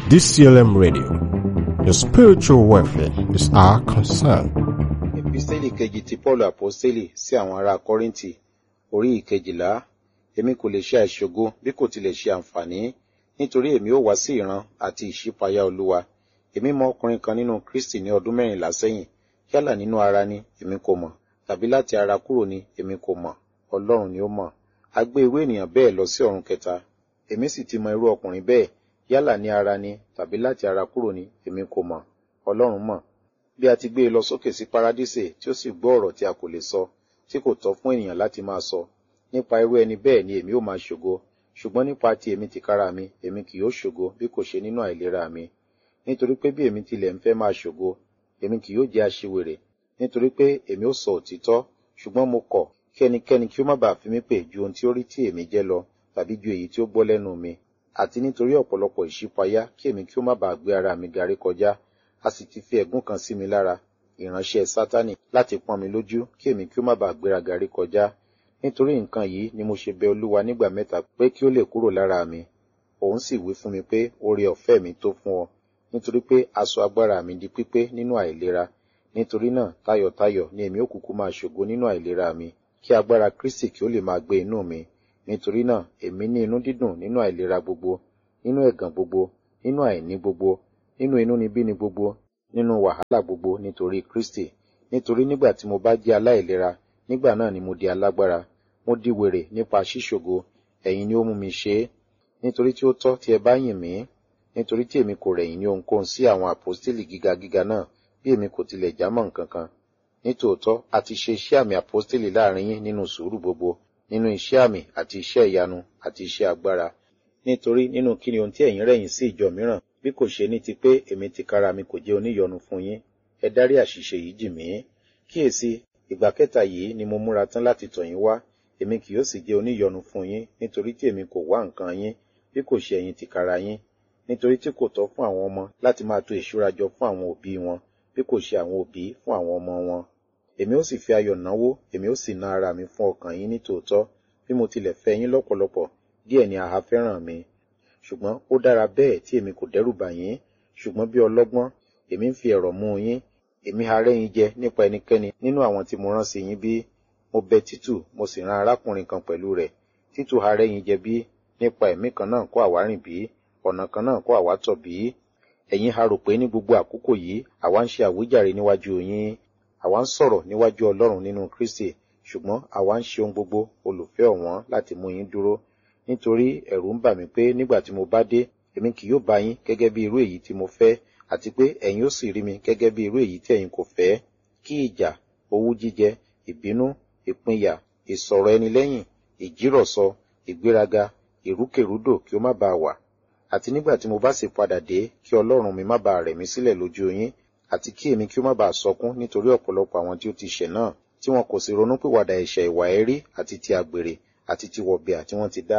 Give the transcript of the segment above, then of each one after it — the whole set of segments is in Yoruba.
DCLM Radio. Your spiritual welfare is our concern. Epistẹ́lì kejì ti Pọ́ọ̀lù Àpọ́stélì sí àwọn ará Kọ́ríńtì orí ìkejìlá. Èmi kò lè ṣe àìṣògo bí kò tilẹ̀ ṣe àǹfààní nítorí èmi ó wá sí ìran àti ìṣípayá Olúwa. Èmi mọ ọkùnrin kan nínú Kristi ní ọdún mẹ́rìnlá sẹ́yìn. Yálà nínú ara ni èmi kò mọ̀ tàbí láti ara kúrò ni èmi kò mọ̀. Ọlọ́run ni ó mọ̀. A gbé irú ènìyàn bẹ́ẹ̀ lọ sí ọ̀run kẹta. Èmi sì ti mọ irú ọkùnrin bẹ́ẹ̀ yálà ní ara ni tàbí láti ara kúrò ni èmi kò mọ̀. Ọlọ́run mọ̀ bí a ti gbé e lọ sókè sí paradísè tí ó sì gbọ́ ọ̀rọ̀ tí a kò lè sọ tí kò tọ́ fún ènìyàn láti máa sọ nípa irú ẹni bẹ́ẹ̀ ni èmi ó máa ṣògo ṣùgbọ́n nípa ti èmi tìkára mi èmi kì yóò ṣògo bí kò ṣe nínú àìlera mi nítorí pé bí èmi tilẹ̀ ń fẹ́ máa ṣògo èmi kì yóò jẹ́ aṣiwèrè nítorí pé èmi ó sọ òtítọ́ ṣùgbọ́n mo kọ̀ kí ẹnikẹ́ni kí ó má bàa fi mí pè ju ohun tí ó rí tí èmi jẹ́ lọ tàbí ju èyí tí ó gbọ́ lẹ́nu mi àti nítorí ọ̀pọ̀lọpọ̀ ìṣípayá kí èmi kí ó má bàa gbé ara mi garí kọjá a sì ti fi ẹ̀gún kan sí mi lára ìránṣẹ́ sátánì láti pọ́n mi lójú kí èmi kí ó má bàa gbéraga rí kọjá nítorí nǹkan yìí ni mo ṣe bẹ olúwa nígbà mẹ́ta pé kí ó lè kúrò lára mi òun sì wí fún mi pé oore ọ̀fẹ́ mi tó fún ọ nítorí pé aṣọ agbára mi di pípé nínú àìlera nítorí náà tayọ̀tayọ̀ ni èmi ó kúkú máa ṣògo nínú àìlera mi kí agbára kristi kí ó lè máa gbé inú mi nítorí náà èmi ní inú dídùn nínú àìlera gbogbo nínú ẹ̀gàn gbogbo nínú àìní gbogbo nínú inúnibíni gbogbo nínú wàhálà gbogbo nítorí kristi nítorí nígbà tí mo bá jẹ́ aláìlera nígbà náà ni mo di alágbára mo di wèrè nípa ṣíṣògo ẹ̀yin ni ó mú mi ṣe é nítorí tí ó tọ́ tí ẹ bá yìn mí nítorí tí èmi kò rẹ̀yìn ní ohunkóhun sí àwọn àpọ́stélì gíga gíga náà bí èmi kò tilẹ̀ jámọ́ nǹkan kan nítòótọ́ a ti ṣe iṣẹ́ àmì àpọ́stélì láàrin yín nínú sùúrù gbogbo nínú iṣẹ́ àmì àti iṣẹ́ ìyanu àti iṣẹ́ agbára nítorí nínú kí ni ohun tí ẹ̀yin rẹ̀yìn sí ìjọ mìíràn bí kò ṣe ní ti pé èmi tìkára mi kò jẹ́ oníyọnu fún yín ẹ dárí àṣìṣe yìí jì mí kíyèsí ìgbà kẹta yìí ni mo múra tán láti tọ̀ yín wá èmi kì yóò sì jẹ́ oníyọnu fún yín nítorí tí èmi kò wá nǹkan yín bí kò ṣe ẹ̀yin tìkára yín nítorí tí kò tọ́ fún àwọn ọmọ láti máa tò ìṣúra jọ fún àwọn òbí wọn bí kò ṣe àwọn òbí fún àwọn ọmọ wọn èmi ó sì fi ayọ̀ náwó èmi ó sì ná ara mi fún ọkàn yín nítòótọ́ bí mo tilẹ̀ fẹ́ yín lọ́pọ̀lọpọ̀ díẹ̀ ni àhá fẹ́ràn mi ṣùgbọ́n ó dára bẹ́ẹ̀ tí èmi kò dẹ́rù bà yín ṣùgbọ́n bí ọlọ́gbọ́n èmi ń fi ẹ̀rọ̀ mú yín èmi ha rẹ́yìn jẹ nípa ẹnikẹ́ni nínú àwọn tí mo rán sí yín bí mo bẹ títù mo sì rán arákùnrin kan pẹ̀lú rẹ̀ títù ha rẹ́yìn jẹ bí nípa ẹ̀mí kan náà kó àwa rìn bí ọ̀nà kan náà kó àwa tọ̀ bí ẹ̀yin ha rò pé ní gbogbo àkókò yìí àwa ń ṣe àwíjàre níwájú yín àwa ń sọ̀rọ̀ níwájú ọlọ́run nínú kristi ṣùgbọ́n àwa ń ṣe ohun gbogbo olùfẹ́ ọ̀wọ́n láti mú yín dúró nítorí ẹ̀rù ń bà mí pé nígbà tí mo bá dé èmi kì yóò bá yín gẹ́gẹ́ bí irú èyí tí mo fẹ́ àti pé ẹ̀yin ó sì rí mi gẹ́gẹ́ bí irú èyí tí ẹ̀yin kò fẹ́ kí ìjà owú jíjẹ ìbínú ìpínyà ìsọ̀rọ̀ ẹni lẹ́yìn ìjírọ̀sọ ìgbéraga ìrúkèrúdò kí ó má bàa wà àti nígbà tí mo bá sì padà dé kí ọlọ́run mi má bàa rẹ̀ mí sílẹ̀ lójú yín àti kí èmi kí ó má bàa sọkún nítorí ọ̀pọ̀lọpọ̀ àwọn tí ó ti ṣẹ̀ náà tí wọn kò sì ronúpìwàdà ẹ̀ṣẹ̀ ìwà ẹ̀rí àti ti àgbèrè àti ti wọ̀bìà tí wọ́n ti dá.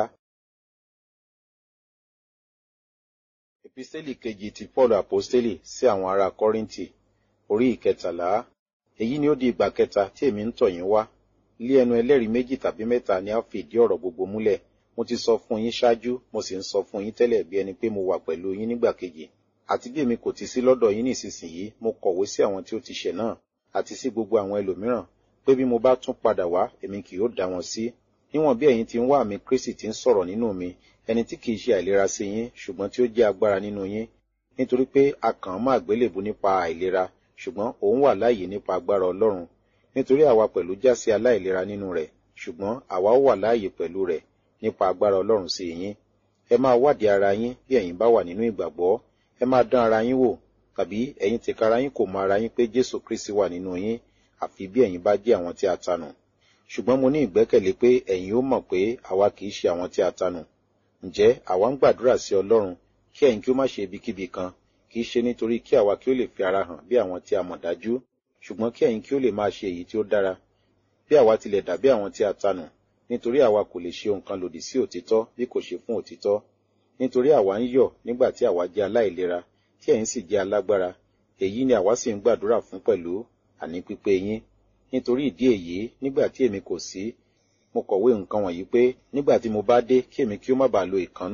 Epistẹ́lì kejì ti Pọ́ọ̀lù Àpọ́stélì sí àwọn ará Kọ́ríńtì orí ìkẹtàlá. Èyí ni ó di ìgbà kẹta tí èmi ń tọ̀ yín wá. Lé ẹnu ẹlẹ́rìí méjì tàbí mẹ́ta ni a fi ìdí ọ̀rọ̀ gbogbo múlẹ̀. Mo ti sọ fún yín ṣáájú, mo sì ń sọ fún yín tẹ́lẹ̀ bí ẹni pé mo wà pẹ̀lú yín nígbà kejì. Àti bí èmi kò ti sí lọ́dọ̀ yín nísinsìnyí, mo kọ̀wé sí àwọn tí ó ti ṣẹ̀ náà, àti sí gbogbo àwọn ẹlòmíràn, pé bí mo bá tún padà wá, èmi kì yóò dá wọn sí níwọ̀n bí ẹ̀yin ti ń wá àmì kristi ti ń sọ̀rọ̀ nínú mi ẹni tí kìí ṣe àìlera sí yín ṣùgbọ́n tí ó jẹ́ agbára nínú yín nítorí pé a kàn án mọ́ àgbélébù nípa àìlera ṣùgbọ́n òun wà láàyè nípa agbára ọlọ́run nítorí àwa pẹ̀lú já sí aláìlera nínú rẹ̀ ṣùgbọ́n àwa ó wà láàyè pẹ̀lú rẹ̀ nípa agbára ọlọ́run sí yín ẹ máa wádìí ara yín bí ẹ̀yin bá wà nínú ìgbàgbọ́ ẹ máa dán ara yín wò tàbí ẹ̀yin tìkára yín kò mọ ara yín pé jésù kristi wà nínú yín àfi bí ẹ̀yin bá jẹ́ àwọn tí a tanù ṣùgbọ́n mo ní ìgbẹ́kẹ̀lé pé ẹ̀yin ó mọ̀ pé àwa kìí ṣe àwọn tí a tanù ǹjẹ́ àwa ń gbàdúrà sí ọlọ́run kí ẹ̀yin kí ó má ṣe ibikíbi kan kìí ṣe nítorí kí àwa kí ó lè fi ara hàn bí àwọn tí a mọ̀ dájú ṣùgbọ́n kí ẹ̀yin kí ó lè máa ṣe èyí tí ó dára bí àwa tilẹ̀ dàbí àwọn tí a tanù nítorí àwa kò lè ṣe nǹkan lòdì sí òtítọ́ bí kò ṣe fún òtítọ́ nítorí àwa ń yọ̀ nígbà tí àwa jẹ́ aláìlera tí ẹ̀yin sì jẹ́ alágbára èyí ni àwa sì ń gbàdúrà fún pẹ̀lú àní pípé yín nítorí ìdí èyí nígbà tí èmi kò sí mo kọ̀wé nǹkan wọ̀nyí pé nígbà tí mo bá dé kí èmi kí ó má bàa lo ìkánú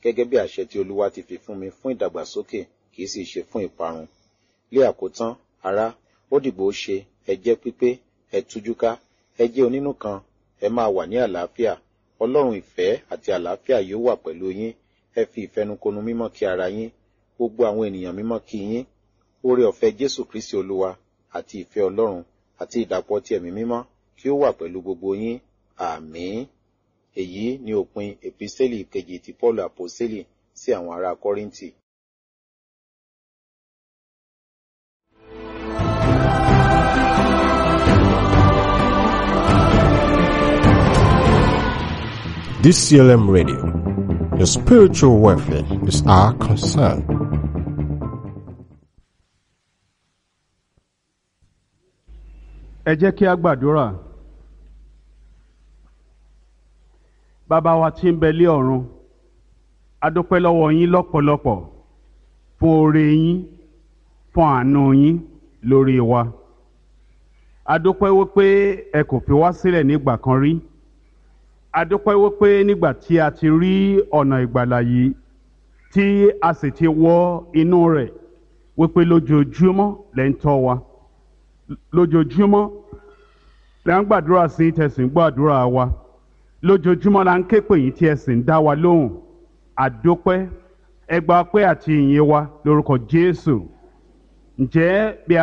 gẹ́gẹ́ bí àṣẹ tí olúwa ti fi fún mi fún ìdàgbàsókè kì í sì ṣe fún ìparun lé àkótán ará ó dìgbò ṣe ẹ jẹ́ pípé ẹ tújúká ẹ jẹ́ onínú kan ẹ máa wà ní àlàáfíà ọlọ́run ìfẹ́ àti àlàáfíà yóò wà pẹ̀lú yín ẹ fi ìfẹnukonu mímọ́ kí ara yín gbogbo àwọn ènìyàn mímọ́ kí yín oore ọ̀fẹ́ jésù kristi olúwa àti ìfẹ́ ọlọ́run àti ìdàpọ̀ ti ẹ̀mí mímọ́ kí ó wà pẹ̀lú gbogbo yín àmín èyí ni òpin èpísẹ́lì kejì ti paul àpòsẹ́lì sí àwọn ará kọ́ríńtì DCLM Radio. Your spiritual welfare is our concern. ẹ jẹ́ kí a gbàdúrà bàbá wa tí ń bẹ lé ọ̀run a dúpẹ́ lọ́wọ́ yín lọ́pọ̀lọpọ̀ fún oore yín fún àánú yín lórí wa a dúpẹ́ wípé ẹ kò fi wá sílẹ̀ nígbà kan rí a dúpẹ́ wípé nígbà tí a ti rí ọ̀nà ìgbàlà yìí tí a sì ti wọ inú rẹ̀ wípé lójoojúmọ́ lẹ́ ń tọ́ wa lójoojúmọ́ la ń gbàdúrà sí tẹ̀sí ń gbàdúrà wa lójoojúmọ́ la ń ké pè yín tí ẹ sì ń dá wa lóhùn àdópẹ́ ẹgbàá pé àti ìyìn wa lórúkọ Jésù ǹjẹ́ bí a